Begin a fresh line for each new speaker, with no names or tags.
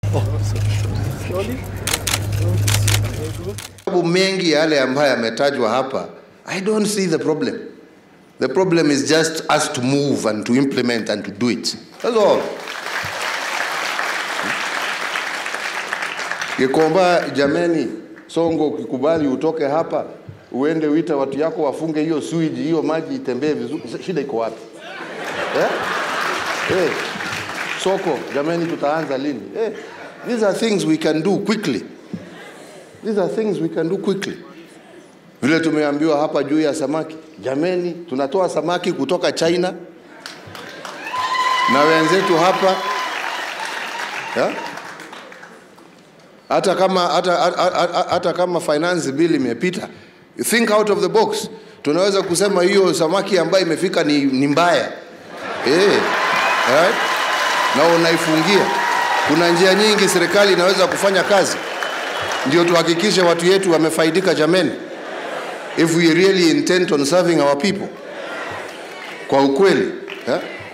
Sababu mengi yale ambayo yametajwa hapa, I don't see the problem. The problem is just us to move and to implement and to do it. That's all. Gikomba, jameni, Songo, ukikubali utoke hapa uende wita watu yako wafunge hiyo sewage, hiyo maji itembee vizuri, shida iko wapi eh? Eh, soko, jameni, tutaanza lini? Eh, these are things we can do quickly. These are things we can do quickly. Vile tumeambiwa hapa juu ya samaki, jameni, tunatoa samaki kutoka China na wenzetu hapa ya? hata kama hata, hata, hata kama finance bill imepita, think out of the box. Tunaweza kusema hiyo samaki ambayo imefika ni, ni mbaya eh, right? na unaifungia. Kuna njia nyingi serikali inaweza kufanya kazi ndio tuhakikishe watu yetu wamefaidika jameni, if we really intend on serving our people kwa ukweli eh?